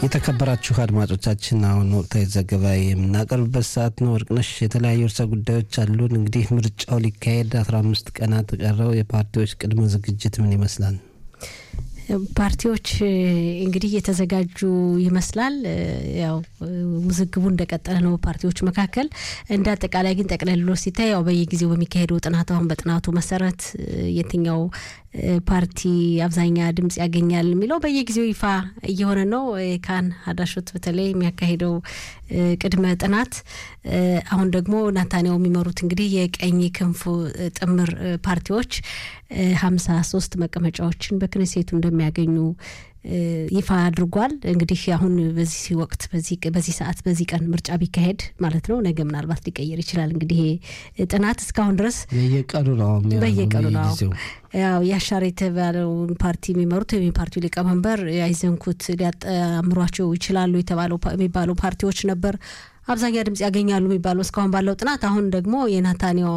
የተከበራችሁ አድማጮቻችን አሁን ወቅታዊ ዘገባ የምናቀርብበት ሰዓት ነው። ወርቅነሽ የተለያዩ እርሰ ጉዳዮች አሉን። እንግዲህ ምርጫው ሊካሄድ አስራ አምስት ቀናት ቀረው። የፓርቲዎች ቅድመ ዝግጅት ምን ይመስላል? ፓርቲዎች እንግዲህ እየተዘጋጁ ይመስላል። ያው ውዝግቡ እንደቀጠለ ነው ፓርቲዎች መካከል። እንደ አጠቃላይ ግን ጠቅለሎ ሲታይ ያው በየጊዜው በሚካሄደው ጥናት አሁን በጥናቱ መሰረት የትኛው ፓርቲ አብዛኛ ድምጽ ያገኛል የሚለው በየጊዜው ይፋ እየሆነ ነው። ካን ሀዳሾት በተለይ የሚያካሂደው ቅድመ ጥናት አሁን ደግሞ ናታንያው የሚመሩት እንግዲህ የቀኝ ክንፉ ጥምር ፓርቲዎች ሀምሳ ሶስት መቀመጫዎችን በክነሴቱ እንደሚያገኙ ይፋ አድርጓል። እንግዲህ አሁን በዚህ ወቅት በዚህ ሰዓት በዚህ ቀን ምርጫ ቢካሄድ ማለት ነው ነገ ምናልባት ሊቀየር ይችላል። እንግዲህ ጥናት እስካሁን ድረስ በየቀኑ ነው በየቀኑ ነው ያው ያሻር የተባለውን ፓርቲ የሚመሩት የፓርቲው ሊቀመንበር ያይዘንኩት ሊያጣምሯቸው ይችላሉ የተባለው የሚባሉ ፓርቲዎች ነበር አብዛኛ ድምጽ ያገኛሉ የሚባለው እስካሁን ባለው ጥናት። አሁን ደግሞ የናታንያው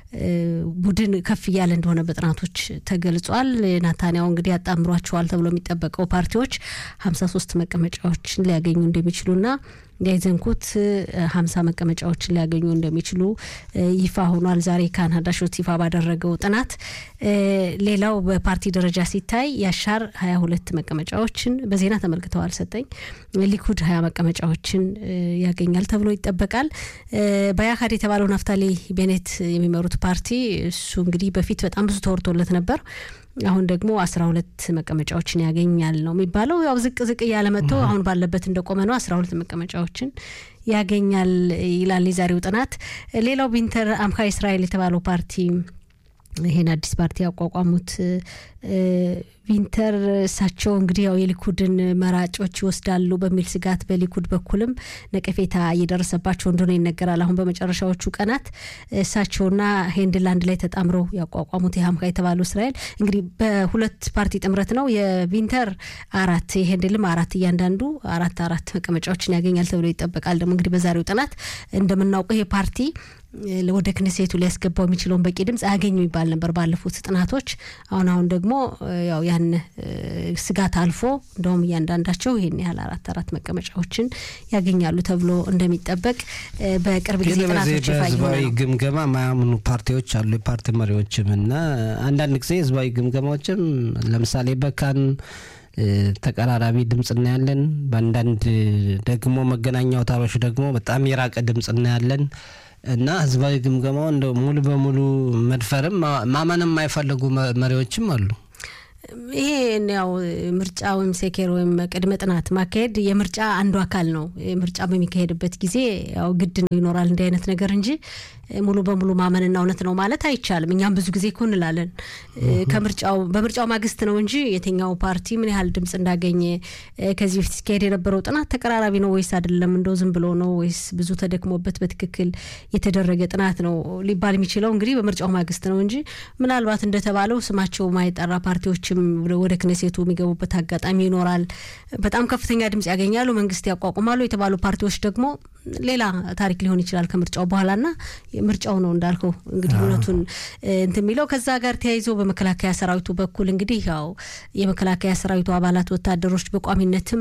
ቡድን ከፍ እያለ እንደሆነ በጥናቶች ተገልጿል። ናታንያው እንግዲህ ያጣምሯቸዋል ተብሎ የሚጠበቀው ፓርቲዎች ሀምሳ ሶስት መቀመጫዎችን ሊያገኙ እንደሚችሉና ያይዘንኩት ሀምሳ መቀመጫዎችን ሊያገኙ እንደሚችሉ ይፋ ሆኗል። ዛሬ ካናዳ ሾት ይፋ ባደረገው ጥናት ሌላው በፓርቲ ደረጃ ሲታይ ያሻር ሀያ ሁለት መቀመጫዎችን በዜና ተመልክተዋል። ሰጠኝ ሊኩድ ሀያ መቀመጫዎችን ያገኛል ተብሎ ይጠበቃል። በያካድ የተባለው ናፍታሌ ቤኔት የሚመሩት ፓርቲ እሱ እንግዲህ በፊት በጣም ብዙ ተወርቶለት ነበር። አሁን ደግሞ አስራ ሁለት መቀመጫዎችን ያገኛል ነው የሚባለው። ያው ዝቅ ዝቅ እያለ መጥቶ አሁን ባለበት እንደቆመ ነው። አስራ ሁለት መቀመጫዎችን ያገኛል ይላል የዛሬው ጥናት። ሌላው ቢንተር አምካ እስራኤል የተባለው ፓርቲ ይሄን አዲስ ፓርቲ ያቋቋሙት ቪንተር እሳቸው እንግዲህ ያው የሊኩድን መራጮች ይወስዳሉ በሚል ስጋት በሊኩድ በኩልም ነቀፌታ እየደረሰባቸው እንደሆነ ይነገራል። አሁን በመጨረሻዎቹ ቀናት እሳቸውና ሄንድል አንድ ላይ ተጣምረው ያቋቋሙት የሀምካ የተባሉ እስራኤል እንግዲህ በሁለት ፓርቲ ጥምረት ነው። የቪንተር አራት የሄንድልም አራት እያንዳንዱ አራት አራት መቀመጫዎችን ያገኛል ተብሎ ይጠበቃል። ደግሞ እንግዲህ በዛሬው ጥናት እንደምናውቀው ይሄ ፓርቲ ወደ ክነሴቱ ሊያስገባው የሚችለውን በቂ ድምጽ አያገኙ ይባል ነበር ባለፉት ጥናቶች። አሁን አሁን ደግሞ ያው ያን ስጋት አልፎ እንደውም እያንዳንዳቸው ይህን ያህል አራት አራት መቀመጫዎችን ያገኛሉ ተብሎ እንደሚጠበቅ በቅርብ ጊዜ ጥናቶች ይፋ በህዝባዊ ግምገማ ማያምኑ ፓርቲዎች አሉ፣ የፓርቲ መሪዎችም እና አንዳንድ ጊዜ ህዝባዊ ግምገማዎችም ለምሳሌ በካን ተቀራራቢ ድምፅ እናያለን። በአንዳንድ ደግሞ መገናኛ አውታሮች ደግሞ በጣም የራቀ ድምፅ እናያለን። እና ህዝባዊ ግምገማው እንደ ሙሉ በሙሉ መድፈርም ማመንም የማይፈልጉ መሪዎችም አሉ። ይሄ ያው ምርጫ ወይም ሴኬር ወይም ቅድመ ጥናት ማካሄድ የምርጫ አንዱ አካል ነው። ምርጫ በሚካሄድበት ጊዜ ያው ግድ ነው ይኖራል እንዲህ አይነት ነገር እንጂ ሙሉ በሙሉ ማመንና እውነት ነው ማለት አይቻልም። እኛም ብዙ ጊዜ እኮ እንላለን ከምርጫው በምርጫው ማግስት ነው እንጂ የትኛው ፓርቲ ምን ያህል ድምፅ እንዳገኘ ከዚህ በፊት ሲካሄድ የነበረው ጥናት ተቀራራቢ ነው ወይስ አይደለም፣ እንደው ዝም ብሎ ነው ወይስ ብዙ ተደክሞበት በትክክል የተደረገ ጥናት ነው ሊባል የሚችለው እንግዲህ በምርጫው ማግስት ነው እንጂ ምናልባት እንደተባለው ስማቸው ማይጠራ ፓርቲዎችም ወደ ክነሴቱ የሚገቡበት አጋጣሚ ይኖራል። በጣም ከፍተኛ ድምጽ ያገኛሉ፣ መንግስት ያቋቁማሉ የተባሉ ፓርቲዎች ደግሞ ሌላ ታሪክ ሊሆን ይችላል ከምርጫው በኋላና ምርጫው ነው እንዳልከው እንግዲህ እውነቱን እንትን የሚለው ከዛ ጋር ተያይዞ በመከላከያ ሰራዊቱ በኩል እንግዲህ ያው የመከላከያ ሰራዊቱ አባላት ወታደሮች በቋሚነትም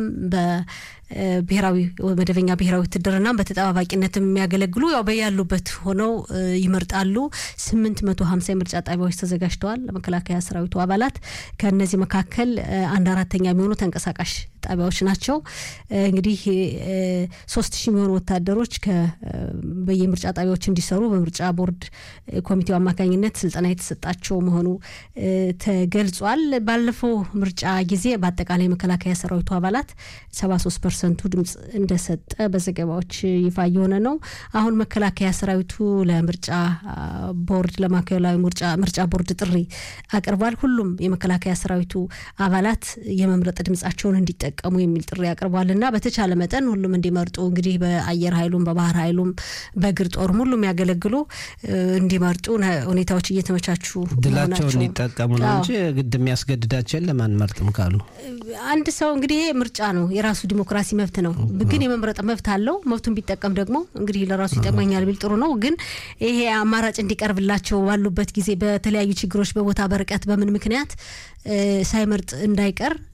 በብሔራዊ መደበኛ ብሔራዊ ውትድርና በተጠባባቂነትም የሚያገለግሉ ያው በያሉበት ሆነው ይመርጣሉ። ስምንት መቶ ሀምሳ የምርጫ ጣቢያዎች ተዘጋጅተዋል ለመከላከያ ሰራዊቱ አባላት። ከእነዚህ መካከል አንድ አራተኛ የሚሆኑ ተንቀሳቃሽ ጣቢያዎች ናቸው። እንግዲህ ሶስት ሺህ የሚሆኑ ወታደሮች በየምርጫ ጣቢያዎች እንዲሰሩ በምርጫ ቦርድ ኮሚቴው አማካኝነት ስልጠና የተሰጣቸው መሆኑ ተገልጿል። ባለፈው ምርጫ ጊዜ በአጠቃላይ መከላከያ ሰራዊቱ አባላት ሰባ ሶስት ፐርሰንቱ ድምጽ እንደሰጠ በዘገባዎች ይፋ እየሆነ ነው። አሁን መከላከያ ሰራዊቱ ለምርጫ ቦርድ ለማዕከላዊ ምርጫ ቦርድ ጥሪ አቅርቧል። ሁሉም የመከላከያ ሰራዊቱ አባላት የመምረጥ ድምጻቸውን እንዲጠቀሙ የሚል ጥሪ አቅርቧል እና በተቻለ መጠን ሁሉም እንዲመርጡ እንግዲህ በአየር ኃይሉም በባህር ኃይሉም በእግር ጦርም ሁሉም ያገለግሉ እንዲመርጡ ሁኔታዎች እየተመቻቹ ድላቸውን እንዲጠቀሙ ነው እንጂ ግድ የሚያስገድዳቸው የለም አንመርጥም ካሉ አንድ ሰው እንግዲህ ይሄ ምርጫ ነው፣ የራሱ ዲሞክራሲ መብት ነው። ግን የመምረጥ መብት አለው። መብቱን ቢጠቀም ደግሞ እንግዲህ ለራሱ ይጠቅመኛል ቢል ጥሩ ነው። ግን ይሄ አማራጭ እንዲቀርብላቸው ባሉበት ጊዜ በተለያዩ ችግሮች፣ በቦታ በርቀት፣ በምን ምክንያት ሳይመርጥ እንዳይቀር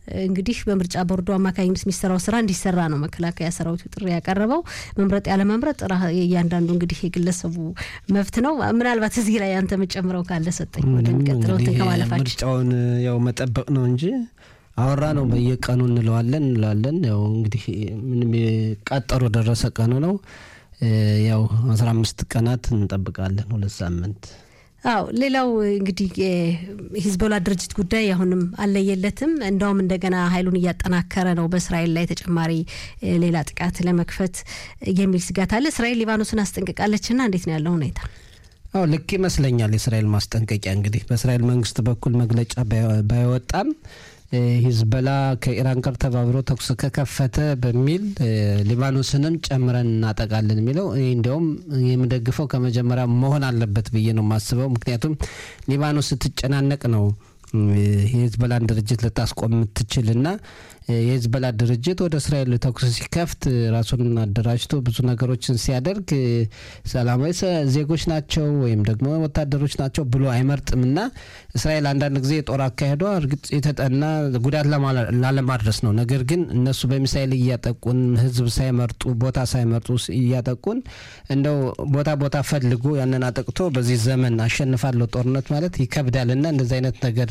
እንግዲህ በምርጫ ቦርዱ አማካኝነት የሚሰራው ስራ እንዲሰራ ነው መከላከያ ሰራዊቱ ጥሪ ያቀረበው። መምረጥ ያለ መምረጥ እያንዳንዱ እንግዲህ የግለሰቡ መብት ነው። ምናልባት እዚህ ላይ አንተ የምጨምረው ካለ ሰጠኝ ወደሚቀጥለው ከማለፋችን ምርጫውን ያው መጠበቅ ነው እንጂ አወራ ነው በየቀኑ እንለዋለን እንለዋለን። ያው እንግዲህ ምንም ቀጠሮ ደረሰ ቀኑ ነው። ያው አስራ አምስት ቀናት እንጠብቃለን፣ ሁለት ሳምንት አው ሌላው እንግዲህ የሂዝቦላ ድርጅት ጉዳይ አሁንም አለየለትም። እንዳውም እንደገና ኃይሉን እያጠናከረ ነው በእስራኤል ላይ ተጨማሪ ሌላ ጥቃት ለመክፈት የሚል ስጋት አለ። እስራኤል ሊባኖስን አስጠንቅቃለችና እንዴት ነው ያለው ሁኔታ? አዎ ልክ ይመስለኛል። የእስራኤል ማስጠንቀቂያ እንግዲህ በእስራኤል መንግስት በኩል መግለጫ ባይወጣም ሂዝበላ ከኢራን ጋር ተባብሮ ተኩስ ከከፈተ በሚል ሊባኖስንም ጨምረን እናጠቃለን የሚለው እኔ እንዲያውም የምደግፈው ከመጀመሪያ መሆን አለበት ብዬ ነው የማስበው። ምክንያቱም ሊባኖስ ስትጨናነቅ ነው የሂዝበላን ድርጅት ልታስቆም የምትችልና የሂዝበላ ድርጅት ወደ እስራኤል ተኩስ ሲከፍት ራሱን አደራጅቶ ብዙ ነገሮችን ሲያደርግ ሰላማዊ ዜጎች ናቸው ወይም ደግሞ ወታደሮች ናቸው ብሎ አይመርጥምና እስራኤል አንዳንድ ጊዜ የጦር አካሄዷ እርግጥ የተጠና ጉዳት ላለማድረስ ነው። ነገር ግን እነሱ በሚሳይል እያጠቁን ህዝብ ሳይመርጡ ቦታ ሳይመርጡ እያጠቁን እንደው ቦታ ቦታ ፈልጎ ያንን አጠቅቶ በዚህ ዘመን አሸንፋለሁ ጦርነት ማለት ይከብዳልና እንደዚህ አይነት ነገር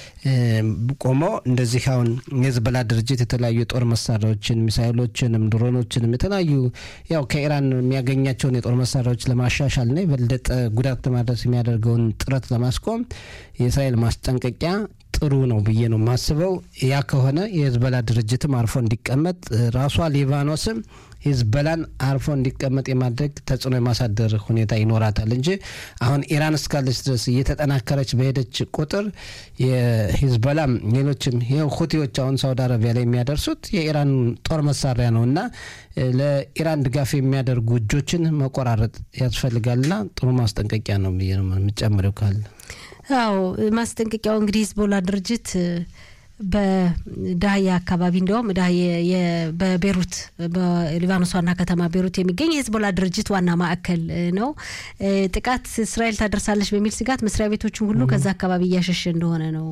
ቆሞ እንደዚህ አሁን የሂዝቦላ ድርጅት የተለያዩ የጦር መሳሪያዎችን ሚሳይሎችንም ድሮኖችንም የተለያዩ ያው ከኢራን የሚያገኛቸውን የጦር መሳሪያዎች ለማሻሻልና የበለጠ ጉዳት ለማድረስ የሚያደርገውን ጥረት ለማስቆም የእስራኤል ማስጠንቀቂያ ጥሩ ነው ብዬ ነው የማስበው። ያ ከሆነ የሂዝቦላ ድርጅትም አርፎ እንዲቀመጥ ራሷ ሊባኖስም ሂዝቦላን አርፎ እንዲቀመጥ የማድረግ ተጽዕኖ የማሳደር ሁኔታ ይኖራታል እንጂ አሁን ኢራን እስካለች ድረስ እየተጠናከረች በሄደች ቁጥር የሂዝቦላም ሌሎችም ይኸው ሁቲዎች አሁን ሳውዲ አረቢያ ላይ የሚያደርሱት የኢራን ጦር መሳሪያ ነው እና ለኢራን ድጋፍ የሚያደርጉ እጆችን መቆራረጥ ያስፈልጋልና ጥሩ ማስጠንቀቂያ ነው ብዬ ነው የምጨምረው ካለ አዎ ማስጠንቀቂያው እንግዲህ ሂዝቦላ ድርጅት በዳህያ አካባቢ እንዲያውም በቤሩት በሊባኖስ ዋና ከተማ ቤሩት የሚገኝ የሂዝቦላ ድርጅት ዋና ማዕከል ነው። ጥቃት እስራኤል ታደርሳለች በሚል ስጋት መስሪያ ቤቶቹን ሁሉ ከዛ አካባቢ እያሸሸ እንደሆነ ነው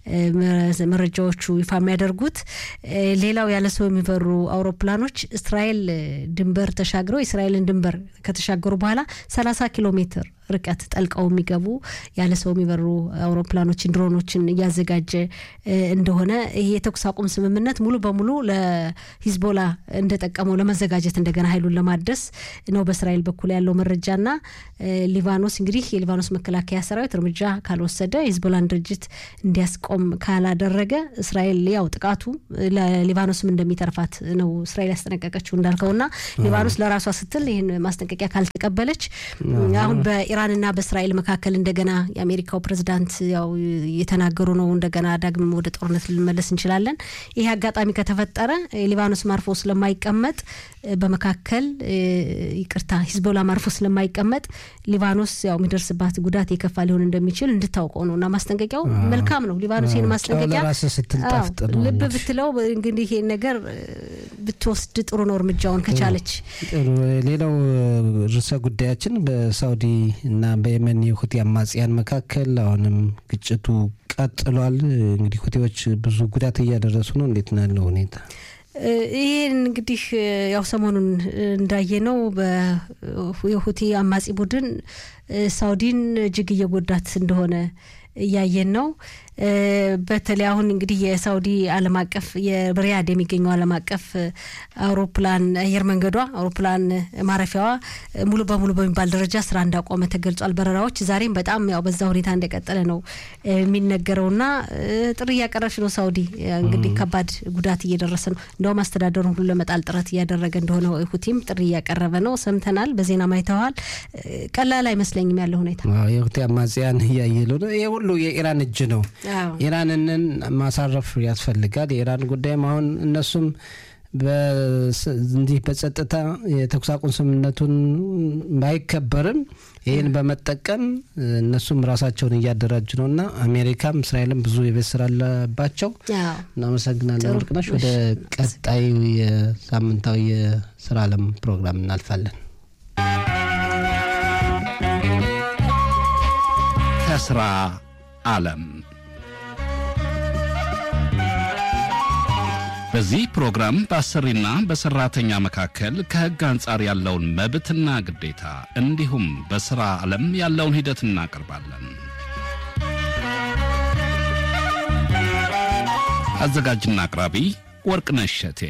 መረጃዎቹ ይፋ የሚያደርጉት። ሌላው ያለ ሰው የሚበሩ አውሮፕላኖች እስራኤል ድንበር ተሻግረው የእስራኤልን ድንበር ከተሻገሩ በኋላ ሰላሳ ኪሎ ሜትር ርቀት ጠልቀው የሚገቡ ያለ ሰው የሚበሩ አውሮፕላኖችን፣ ድሮኖችን እያዘጋጀ እንደሆነ ይሄ የተኩስ አቁም ስምምነት ሙሉ በሙሉ ለሂዝቦላ እንደጠቀመው ለመዘጋጀት እንደገና ኃይሉን ለማደስ ነው በእስራኤል በኩል ያለው መረጃና ሊባኖስ እንግዲህ የሊባኖስ መከላከያ ሰራዊት እርምጃ ካልወሰደ የሂዝቦላን ድርጅት እንዲያስቆም ካላደረገ እስራኤል ያው ጥቃቱ ለሊባኖስም እንደሚተርፋት ነው እስራኤል ያስጠነቀቀችው እንዳልከውና ሊባኖስ ለራሷ ስትል ይህን ማስጠንቀቂያ ካልተቀበለች አሁን በኢራንና በእስራኤል መካከል እንደገና የአሜሪካው ፕሬዝዳንት ያው የተናገሩ ነው። እንደገና ዳግም ወደ ጦርነት ልንመለስ እንችላለን። ይሄ አጋጣሚ ከተፈጠረ ሊባኖስ ማርፎ ስለማይቀመጥ በመካከል ይቅርታ፣ ሂዝቦላ ማርፎ ስለማይቀመጥ ሊባኖስ ያው የሚደርስባት ጉዳት የከፋ ሊሆን እንደሚችል እንድታውቀው ነው እና ማስጠንቀቂያው መልካም ነው። ሊባኖስ ይህን ማስጠንቀቂያ ልብ ብትለው እንግዲህ ይሄን ነገር ብትወስድ ጥሩ ነው እርምጃውን ከቻለች። ሌላው ርዕሰ ጉዳያችን በሳውዲ እና በየመን የሁቲ አማጽያን መካከል አሁንም ግጭቱ ቀጥሏል። እንግዲህ ሁቲዎች ብዙ ጉዳት እያደረሱ ነው። እንዴት ነው ያለው ሁኔታ? ይህን እንግዲህ ያው ሰሞኑን እንዳየነው የሁቲ አማጺ ቡድን ሳውዲን እጅግ እየጎዳት እንደሆነ እያየን ነው። በተለይ አሁን እንግዲህ የሳውዲ ዓለም አቀፍ የሪያድ የሚገኘው ዓለም አቀፍ አውሮፕላን አየር መንገዷ አውሮፕላን ማረፊያዋ ሙሉ በሙሉ በሚባል ደረጃ ስራ እንዳቆመ ተገልጿል። በረራዎች ዛሬም በጣም ያው በዛ ሁኔታ እንደቀጠለ ነው የሚነገረውና ጥሪ እያቀረበች ነው ሳውዲ። እንግዲህ ከባድ ጉዳት እየደረሰ ነው። እንደውም አስተዳደሩን ሁሉ ለመጣል ጥረት እያደረገ እንደሆነ ሁቲም ጥሪ እያቀረበ ነው። ሰምተናል፣ በዜና ማይተዋል። ቀላል አይመስለኝም ያለው ሁኔታ። የሁቲ አማጽያን እያየሉ ነው። ይህ ሁሉ የኢራን እጅ ነው። ኢራንንን ማሳረፍ ያስፈልጋል። የኢራን ጉዳይም አሁን እነሱም እንዲህ በጸጥታ የተኩስ አቁም ስምምነቱን ባይከበርም ይህን በመጠቀም እነሱም ራሳቸውን እያደራጁ ነው እና አሜሪካም እስራኤልም ብዙ የቤት ስራ አለባቸው። እናመሰግናለን ወርቅነሽ። ወደ ቀጣዩ የሳምንታዊ የስራ አለም ፕሮግራም እናልፋለን። ከስራ ዓለም በዚህ ፕሮግራም በአሰሪና በሰራተኛ መካከል ከሕግ አንጻር ያለውን መብትና ግዴታ እንዲሁም በሥራ ዓለም ያለውን ሂደት እናቀርባለን። አዘጋጅና አቅራቢ ወርቅነሽ እሸቴ።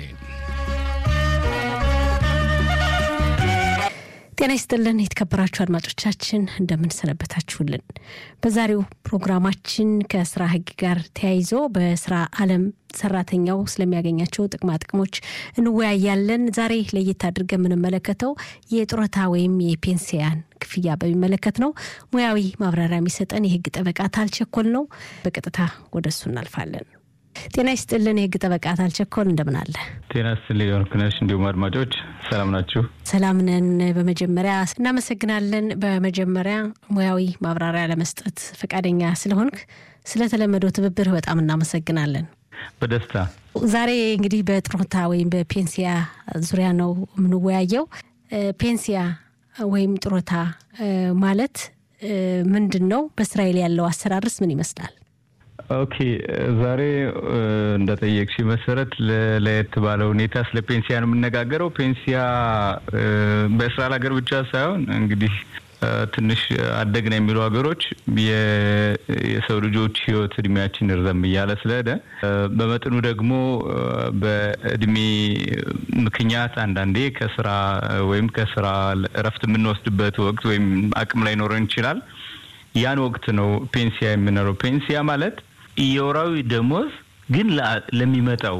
ጤና ይስጥልን የተከበራችሁ አድማጮቻችን እንደምንሰነበታችሁልን። በዛሬው ፕሮግራማችን ከስራ ህግ ጋር ተያይዞ በስራ ዓለም ሰራተኛው ስለሚያገኛቸው ጥቅማ ጥቅሞች እንወያያለን። ዛሬ ለየት አድርገን የምንመለከተው የጡረታ ወይም የፔንሲያን ክፍያ በሚመለከት ነው። ሙያዊ ማብራሪያ የሚሰጠን የህግ ጠበቃ ታልቸኮል ነው። በቀጥታ ወደ እሱ እናልፋለን። ጤና ይስጥልን የህግ ጠበቃ ታልቸኮል እንደምን አለ? ጤና ይስጥልኝ ወርቅነሽ፣ እንዲሁም አድማጮች ሰላም ናችሁ? ሰላም ነን። በመጀመሪያ እናመሰግናለን። በመጀመሪያ ሙያዊ ማብራሪያ ለመስጠት ፈቃደኛ ስለሆንክ ስለተለመደው ትብብር በጣም እናመሰግናለን። በደስታ ዛሬ እንግዲህ በጡረታ ወይም በፔንሲያ ዙሪያ ነው የምንወያየው። ፔንሲያ ወይም ጡረታ ማለት ምንድን ነው? በእስራኤል ያለው አሰራርስ ምን ይመስላል? ኦኬ ዛሬ እንደጠየቅሽ መሰረት ለየት ባለ ሁኔታ ስለ ፔንሲያ ነው የምነጋገረው። ፔንሲያ በእስራኤል ሀገር ብቻ ሳይሆን እንግዲህ ትንሽ አደግን የሚሉ ሀገሮች የሰው ልጆች ሕይወት እድሜያችን እርዘም እያለ ስለሄደ በመጠኑ ደግሞ በእድሜ ምክንያት አንዳንዴ ከስራ ወይም ከስራ እረፍት የምንወስድበት ወቅት ወይም አቅም ላይ ኖረን ይችላል። ያን ወቅት ነው ፔንሲያ የምንለው። ፔንሲያ ማለት የወራዊ ደሞዝ ግን ለሚመጣው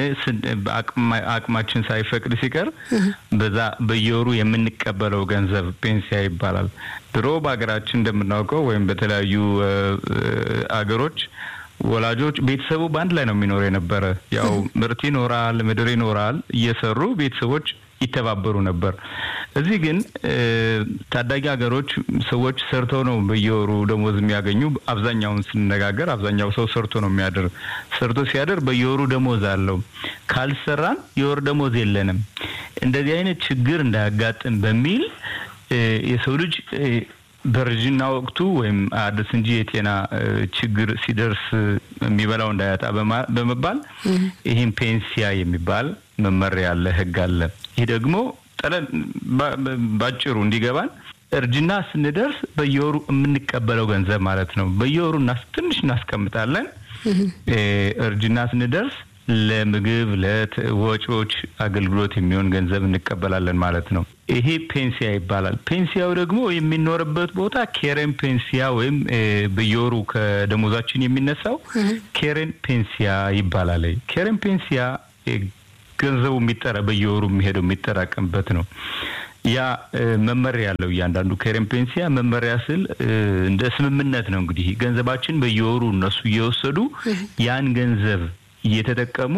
አቅማችን ሳይፈቅድ ሲቀር በዛ በየወሩ የምንቀበለው ገንዘብ ፔንሲያ ይባላል። ድሮ በሀገራችን እንደምናውቀው ወይም በተለያዩ አገሮች ወላጆች ቤተሰቡ በአንድ ላይ ነው የሚኖር የነበረ። ያው ምርት ይኖራል፣ ምድር ይኖራል። እየሰሩ ቤተሰቦች ይተባበሩ ነበር። እዚህ ግን ታዳጊ ሀገሮች ሰዎች ሰርተው ነው በየወሩ ደሞዝ የሚያገኙ። አብዛኛውን ስንነጋገር አብዛኛው ሰው ሰርቶ ነው የሚያድር። ሰርቶ ሲያድር በየወሩ ደሞዝ አለው። ካልሰራን የወር ደሞዝ የለንም። እንደዚህ አይነት ችግር እንዳያጋጥም በሚል የሰው ልጅ በእርጅና ወቅቱ ወይም አዲስ እንጂ የጤና ችግር ሲደርስ የሚበላው እንዳያጣ በመባል ይህም ፔንሲያ የሚባል መመሪያ አለ፣ ህግ አለ። ይህ ደግሞ ጠለን ባጭሩ እንዲገባን እርጅና ስንደርስ በየወሩ የምንቀበለው ገንዘብ ማለት ነው። በየወሩ ትንሽ እናስቀምጣለን። እርጅና ስንደርስ ለምግብ ለወጪዎች አገልግሎት የሚሆን ገንዘብ እንቀበላለን ማለት ነው። ይሄ ፔንሲያ ይባላል። ፔንሲያው ደግሞ የሚኖርበት ቦታ ኬሬን ፔንሲያ ወይም በየወሩ ከደሞዛችን የሚነሳው ኬሬን ፔንሲያ ይባላል። ኬሬን ፔንሲያ ገንዘቡ የሚጠራ በየወሩ የሚሄደው የሚጠራቀምበት ነው። ያ መመሪያ ያለው እያንዳንዱ ኬሬን ፔንሲያ መመሪያ ስል እንደ ስምምነት ነው። እንግዲህ ገንዘባችን በየወሩ እነሱ እየወሰዱ ያን ገንዘብ እየተጠቀሙ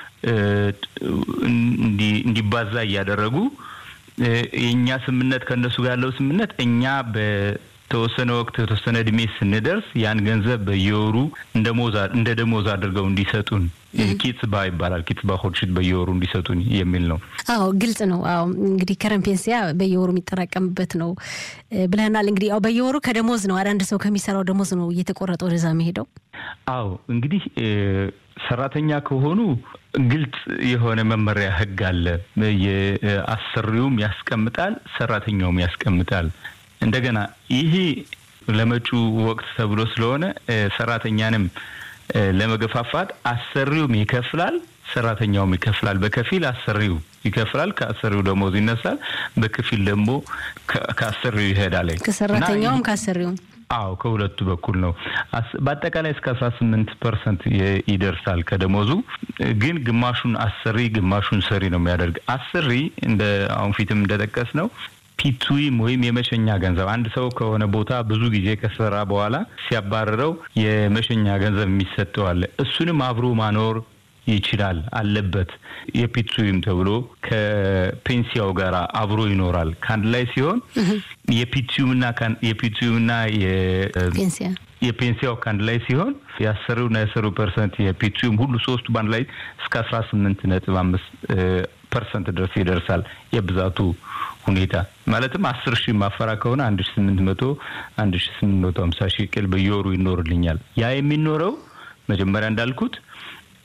እንዲባዛ እያደረጉ የእኛ ስምምነት ከእነሱ ጋር ያለው ስምምነት እኛ በተወሰነ ወቅት የተወሰነ እድሜ ስንደርስ ያን ገንዘብ በየወሩ እንደ ደሞዝ አድርገው እንዲሰጡን ኪትባ ይባላል። ኪትባ ሆድሽት በየወሩ እንዲሰጡን የሚል ነው። አዎ ግልጽ ነው። አዎ እንግዲህ ከረን ፔንሲያ በየወሩ የሚጠራቀምበት ነው ብለናል። እንግዲህ ያው በየወሩ ከደሞዝ ነው አንዳንድ ሰው ከሚሰራው ደሞዝ ነው እየተቆረጠ ወደዛ መሄደው። አዎ እንግዲህ ሰራተኛ ከሆኑ ግልጽ የሆነ መመሪያ ህግ አለ። የአሰሪውም ያስቀምጣል፣ ሰራተኛውም ያስቀምጣል። እንደገና ይሄ ለመጪው ወቅት ተብሎ ስለሆነ ሰራተኛንም ለመገፋፋት አሰሪውም ይከፍላል፣ ሰራተኛውም ይከፍላል። በከፊል አሰሪው ይከፍላል፣ ከአሰሪው ደሞዝ ይነሳል። በከፊል ደግሞ ከአሰሪው ይሄዳል። ከሰራተኛውም ከአሰሪውም አዎ ከሁለቱ በኩል ነው። በአጠቃላይ እስከ አስራ ስምንት ፐርሰንት ይደርሳል ከደሞዙ። ግን ግማሹን አሰሪ ግማሹን ሰሪ ነው የሚያደርግ። አሰሪ እንደ አሁን ፊትም እንደጠቀስ ነው ፒቱዊም ወይም የመሸኛ ገንዘብ አንድ ሰው ከሆነ ቦታ ብዙ ጊዜ ከሰራ በኋላ ሲያባረረው የመሸኛ ገንዘብ የሚሰጠው አለ። እሱንም አብሮ ማኖር ይችላል አለበት። የፒቱዊም ተብሎ ከፔንሲያው ጋር አብሮ ይኖራል። ከአንድ ላይ ሲሆን የፒቱዊምና የፒቱዊምና ፔንሲያ የፔንሲያው ከአንድ ላይ ሲሆን የአሰሪውና የሰሪው ፐርሰንት የፒቱዊም ሁሉ ሶስቱ በአንድ ላይ እስከ አስራ ስምንት ነጥብ አምስት ፐርሰንት ድረስ ይደርሳል የብዛቱ ሁኔታ ማለትም አስር ሺህ ማፈራ ከሆነ አንድ ሺ ስምንት መቶ አንድ ሺ ስምንት መቶ ሀምሳ ሺህ ቅል በየወሩ ይኖርልኛል። ያ የሚኖረው መጀመሪያ እንዳልኩት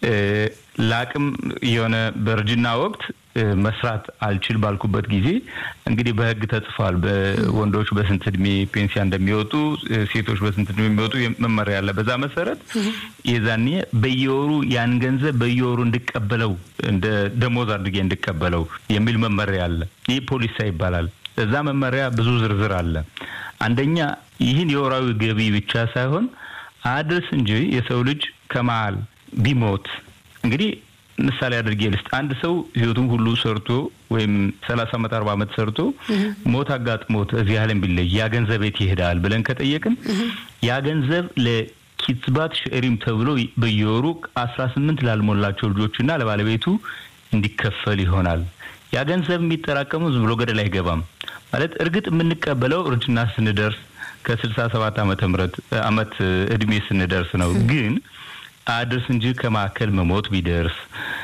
ለአቅም የሆነ በእርጅና ወቅት መስራት አልችል ባልኩበት ጊዜ እንግዲህ በሕግ ተጽፏል። ወንዶች በስንት እድሜ ፔንሲያ እንደሚወጡ፣ ሴቶች በስንት እድሜ የሚወጡ መመሪያ አለ። በዛ መሰረት የዛኔ በየወሩ ያን ገንዘብ በየወሩ እንድቀበለው እንደ ደሞዝ አድርጌ እንድቀበለው የሚል መመሪያ አለ። ይህ ፖሊሳ ይባላል። እዛ መመሪያ ብዙ ዝርዝር አለ። አንደኛ ይህን የወራዊ ገቢ ብቻ ሳይሆን አድርስ እንጂ የሰው ልጅ ከመሀል ቢሞት እንግዲህ ምሳሌ አድርጌ ልስጥ። አንድ ሰው ህይወቱን ሁሉ ሰርቶ ወይም ሰላሳ ዓመት አርባ ዓመት ሰርቶ ሞት አጋጥሞት እዚህ ዓለም ቢለይ ያ ገንዘብ የት ይሄዳል ብለን ከጠየቅን ያ ገንዘብ ለኪትባት ሸሪም ተብሎ በየወሩ አስራ ስምንት ላልሞላቸው ልጆችና ለባለቤቱ እንዲከፈል ይሆናል። ያ ገንዘብ የሚጠራቀሙ ዝም ብሎ ገደል አይገባም። ማለት እርግጥ የምንቀበለው እርጅና ስንደርስ ከስልሳ ሰባት ዓመተ ምህረት አመት እድሜ ስንደርስ ነው ግን አድርስ እንጂ ከማዕከል መሞት ቢደርስ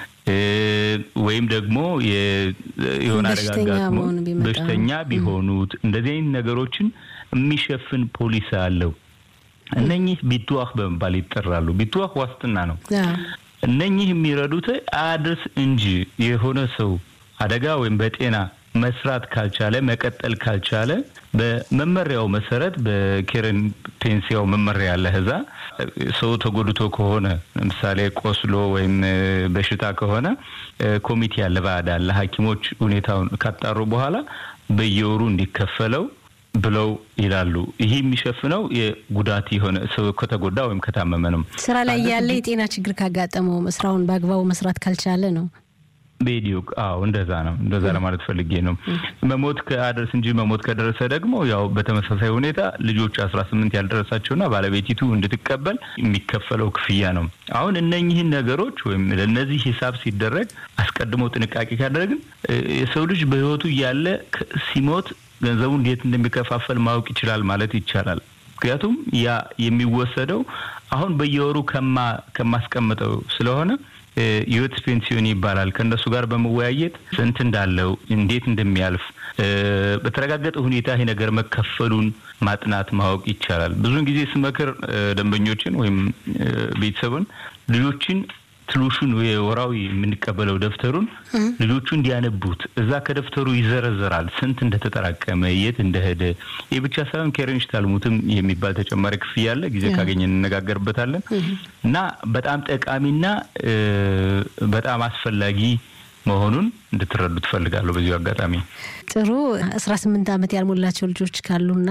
ወይም ደግሞ የሆነ አደጋ አጋጥሞ በሽተኛ ቢሆኑት እንደዚህ አይነት ነገሮችን የሚሸፍን ፖሊስ አለው። እነኚህ ቢትዋህ በመባል ይጠራሉ። ቢትዋህ ዋስትና ነው። እነኚህ የሚረዱት አድርስ እንጂ የሆነ ሰው አደጋ ወይም በጤና መስራት ካልቻለ መቀጠል ካልቻለ በመመሪያው መሰረት በኬረን ፔንሲያው መመሪያ ያለ እዛ ሰው ተጎድቶ ከሆነ ለምሳሌ ቆስሎ ወይም በሽታ ከሆነ ኮሚቴ ያለ ባዕድ አለ። ሐኪሞች ሁኔታውን ካጣሩ በኋላ በየወሩ እንዲከፈለው ብለው ይላሉ። ይህ የሚሸፍነው የጉዳት የሆነ ሰው ከተጎዳ ወይም ከታመመ ነው። ስራ ላይ ያለ የጤና ችግር ካጋጠመው ስራውን በአግባቡ መስራት ካልቻለ ነው። ቤዲዮክ አዎ፣ እንደዛ ነው። እንደዛ ለማለት ፈልጌ ነው። መሞት ከአደርስ እንጂ መሞት ከደረሰ ደግሞ ያው በተመሳሳይ ሁኔታ ልጆች አስራ ስምንት ያልደረሳቸውና ባለቤቲቱ እንድትቀበል የሚከፈለው ክፍያ ነው። አሁን እነኚህን ነገሮች ወይም ለእነዚህ ሂሳብ ሲደረግ አስቀድሞ ጥንቃቄ ካደረግን የሰው ልጅ በሕይወቱ እያለ ሲሞት ገንዘቡ እንዴት እንደሚከፋፈል ማወቅ ይችላል ማለት ይቻላል። ምክንያቱም ያ የሚወሰደው አሁን በየወሩ ከማ ከማስቀምጠው ስለሆነ የህይወት ፔንሲዮን ይባላል። ከእነሱ ጋር በመወያየት ስንት እንዳለው እንዴት እንደሚያልፍ በተረጋገጠ ሁኔታ ይሄ ነገር መከፈሉን ማጥናት ማወቅ ይቻላል። ብዙውን ጊዜ ስመክር ደንበኞችን ወይም ቤተሰቡን ልጆችን ትሉሹን የወራዊ የምንቀበለው ደብተሩን ልጆቹ እንዲያነቡት እዛ ከደብተሩ ይዘረዘራል ስንት እንደተጠራቀመ የት እንደሄደ። ይህ ብቻ ሳይሆን ኬሬንሽ ታልሙትም የሚባል ተጨማሪ ክፍያ አለ። ጊዜ ካገኘ እንነጋገርበታለን እና በጣም ጠቃሚና በጣም አስፈላጊ መሆኑን እንድትረዱ ትፈልጋለሁ። በዚሁ አጋጣሚ ጥሩ አስራ ስምንት ዓመት ያልሞላቸው ልጆች ካሉና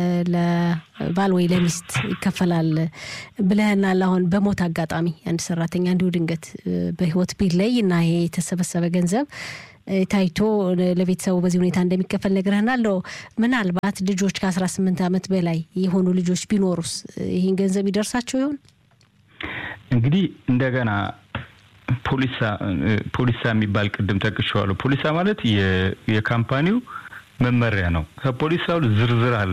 ለባል ወይ ለሚስት ይከፈላል ብለህናል። አሁን በሞት አጋጣሚ አንድ ሰራተኛ እንዲሁ ድንገት በህይወት ቢለይ እና ይሄ የተሰበሰበ ገንዘብ ታይቶ ለቤተሰቡ በዚህ ሁኔታ እንደሚከፈል ነግረህናል። ምናልባት ልጆች ከአስራ ስምንት ዓመት በላይ የሆኑ ልጆች ቢኖሩስ ይህን ገንዘብ ይደርሳቸው ይሆን? እንግዲህ እንደገና ፖሊሳ ፖሊሳ የሚባል ቅድም ጠቅሼዋለሁ። ፖሊሳ ማለት የካምፓኒው መመሪያ ነው። ከፖሊሳው ዝርዝር አለ።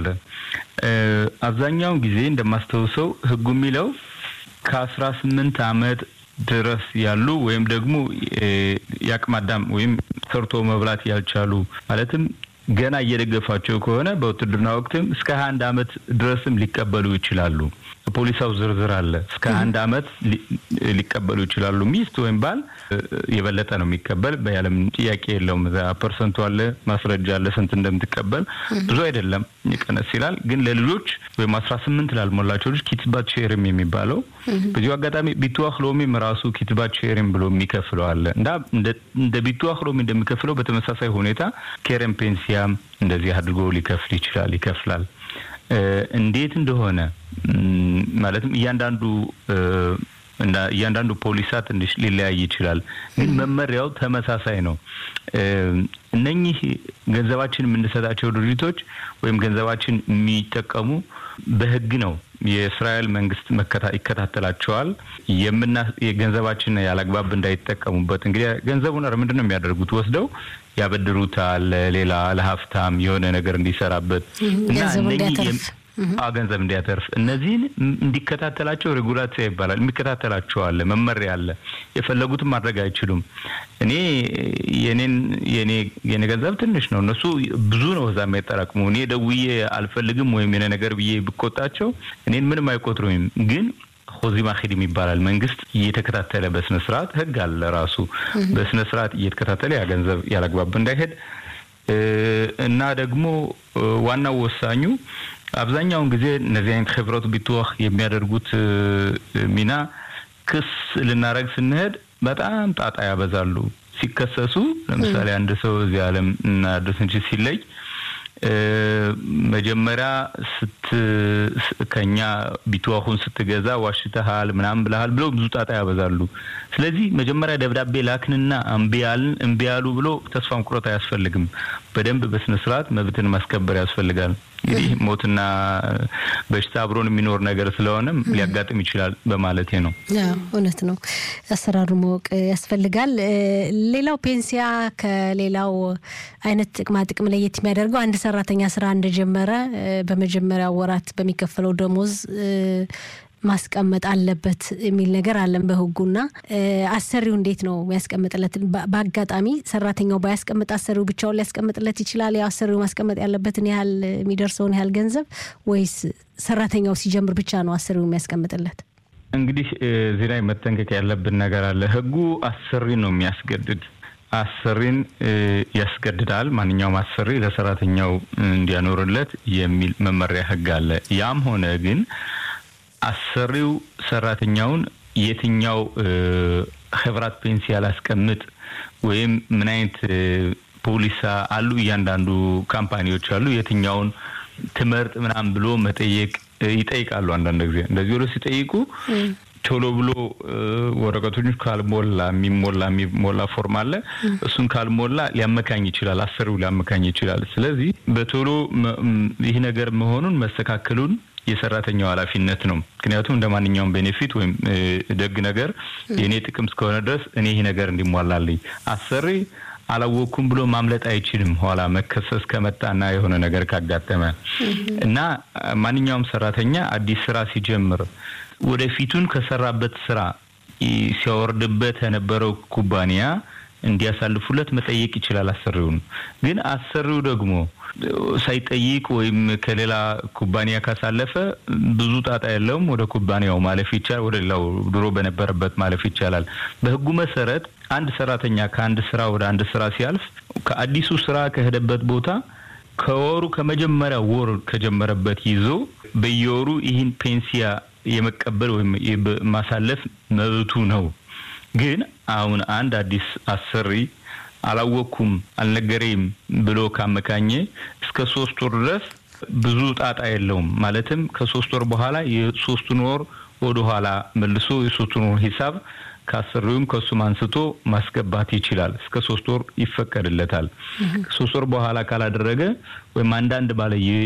አብዛኛውን ጊዜ እንደማስታውሰው ህጉ የሚለው ከአስራ ስምንት አመት ድረስ ያሉ ወይም ደግሞ የአቅመ አዳም ወይም ሰርቶ መብላት ያልቻሉ ማለትም ገና እየደገፋቸው ከሆነ በውትድርና ወቅትም እስከ ሀያ አንድ አመት ድረስም ሊቀበሉ ይችላሉ። ፖሊሳው ዝርዝር አለ። እስከ አንድ አመት ሊቀበሉ ይችላሉ። ሚስት ወይም ባል የበለጠ ነው የሚቀበል በያለም ጥያቄ የለውም። እዛ ፐርሰንቱ አለ፣ ማስረጃ አለ፣ ስንት እንደምትቀበል ብዙ አይደለም፣ ይቀነስ ይላል። ግን ለልጆች ወይም አስራ ስምንት ላልሞላቸው ልጅ ኪትባት ሼርም የሚባለው በዚሁ አጋጣሚ ቢትዋህ ሎሚም ራሱ ኪትባት ሼርም ብሎ የሚከፍለው አለ እና እንደ ቢትዋህ ሎሚ እንደሚከፍለው በተመሳሳይ ሁኔታ ኬረም ፔንሲያም እንደዚህ አድርጎ ሊከፍል ይችላል፣ ይከፍላል። እንዴት እንደሆነ ማለትም እያንዳንዱ እያንዳንዱ ፖሊሳ ትንሽ ሊለያይ ይችላል፣ ግን መመሪያው ተመሳሳይ ነው። እነኚህ ገንዘባችን የምንሰጣቸው ድርጅቶች ወይም ገንዘባችን የሚጠቀሙ በሕግ ነው። የእስራኤል መንግስት ይከታተላቸዋል። የምና ገንዘባችን ያላግባብ እንዳይጠቀሙበት እንግዲህ ገንዘቡን ምንድን ነው የሚያደርጉት? ወስደው ያበድሩታል፣ ሌላ ለሀብታም የሆነ ነገር እንዲሰራበት እና ገንዘብ እንዲያተርፍ እነዚህን እንዲከታተላቸው ሬጉላሲያ ይባላል። የሚከታተላቸው አለ፣ መመሪያ አለ። የፈለጉትን ማድረግ አይችሉም። እኔ የኔን የኔ የኔ ገንዘብ ትንሽ ነው፣ እነሱ ብዙ ነው እዛ የሚያጠራቅሙ። እኔ ደውዬ አልፈልግም ወይም የኔ ነገር ብዬ ብቆጣቸው እኔን ምንም አይቆጥሩኝም ግን ሆዚማ ሂድም ይባላል። መንግስት እየተከታተለ በስነ ስርዓት ህግ አለ ራሱ በስነ ስርዓት እየተከታተለ ያ ገንዘብ ያላግባብ እንዳይሄድ እና ደግሞ ዋናው ወሳኙ አብዛኛውን ጊዜ እነዚህ አይነት ህብረት ቢትዋህ የሚያደርጉት ሚና ክስ ልናደረግ ስንሄድ በጣም ጣጣ ያበዛሉ። ሲከሰሱ ለምሳሌ አንድ ሰው እዚህ ዓለም እና ደስንች ሲለይ መጀመሪያ ስት ከኛ ቢትዋሁን ስትገዛ ዋሽተሃል ምናምን ብለሃል ብለው ብዙ ጣጣ ያበዛሉ። ስለዚህ መጀመሪያ ደብዳቤ ላክንና እምቢ ያሉ ብሎ ተስፋ መቁረጥ አያስፈልግም። በደንብ በስነ ስርዓት መብትን ማስከበር ያስፈልጋል። እንግዲህ ሞትና በሽታ አብሮን የሚኖር ነገር ስለሆነም ሊያጋጥም ይችላል በማለቴ ነው። እውነት ነው። አሰራሩ ማወቅ ያስፈልጋል። ሌላው ፔንሲያ ከሌላው አይነት ጥቅማ ጥቅም ለየት የሚያደርገው አንድ ሰራተኛ ስራ እንደጀመረ በመጀመሪያው ወራት በሚከፈለው ደሞዝ ማስቀመጥ አለበት የሚል ነገር አለን በህጉና አሰሪው እንዴት ነው የሚያስቀምጥለት? በአጋጣሚ ሰራተኛው ባያስቀምጥ አሰሪው ብቻውን ሊያስቀምጥለት ይችላል? ያው አሰሪው ማስቀመጥ ያለበትን ያህል የሚደርሰውን ያህል ገንዘብ ወይስ ሰራተኛው ሲጀምር ብቻ ነው አሰሪው የሚያስቀምጥለት? እንግዲህ እዚህ ላይ መጠንቀቅ ያለብን ነገር አለ። ህጉ አሰሪን ነው የሚያስገድድ አሰሪን ያስገድዳል። ማንኛውም አሰሪ ለሰራተኛው እንዲያኖርለት የሚል መመሪያ ህግ አለ። ያም ሆነ ግን አሰሪው ሰራተኛውን የትኛው ህብራት ፔንሲያ ላስቀምጥ ወይም ምን አይነት ፖሊሳ አሉ እያንዳንዱ ካምፓኒዎች አሉ የትኛውን ትመርጥ ምናምን ብሎ መጠየቅ ይጠይቃሉ። አንዳንድ ጊዜ እንደዚህ ብሎ ሲጠይቁ ቶሎ ብሎ ወረቀቶች ካልሞላ የሚሞላ የሚሞላ ፎርም አለ። እሱን ካልሞላ ሊያመካኝ ይችላል፣ አሰሪው ሊያመካኝ ይችላል። ስለዚህ በቶሎ ይህ ነገር መሆኑን መስተካከሉን የሰራተኛው ኃላፊነት ነው። ምክንያቱም እንደ ማንኛውም ቤኔፊት ወይም ደግ ነገር የእኔ ጥቅም እስከሆነ ድረስ እኔ ይህ ነገር እንዲሟላልኝ አሰሪ አላወቅኩም ብሎ ማምለጥ አይችልም። ኋላ መከሰስ ከመጣና የሆነ ነገር ካጋጠመ እና ማንኛውም ሰራተኛ አዲስ ስራ ሲጀምር ወደፊቱን ከሰራበት ስራ ሲያወርድበት የነበረው ኩባንያ እንዲያሳልፉለት መጠየቅ ይችላል አሰሪውን። ግን አሰሪው ደግሞ ሳይጠይቅ ወይም ከሌላ ኩባንያ ካሳለፈ ብዙ ጣጣ የለውም። ወደ ኩባንያው ማለፍ ይቻላል። ወደ ሌላው ድሮ በነበረበት ማለፍ ይቻላል። በህጉ መሰረት አንድ ሰራተኛ ከአንድ ስራ ወደ አንድ ስራ ሲያልፍ ከአዲሱ ስራ ከሄደበት ቦታ ከወሩ ከመጀመሪያ ወር ከጀመረበት ይዞ በየወሩ ይህን ፔንሲያ የመቀበል ወይም ማሳለፍ መብቱ ነው። ግን አሁን አንድ አዲስ አሰሪ አላወቅኩም አልነገሬም ብሎ ካመካኘ እስከ ሶስት ወር ድረስ ብዙ ጣጣ የለውም። ማለትም ከሶስት ወር በኋላ የሶስቱን ወር ወደ ኋላ መልሶ የሶስቱን ወር ሂሳብ ከአሰሪውም ከሱም አንስቶ ማስገባት ይችላል። እስከ ሶስት ወር ይፈቀድለታል። ሶስት ወር በኋላ ካላደረገ ወይም አንዳንድ ባለ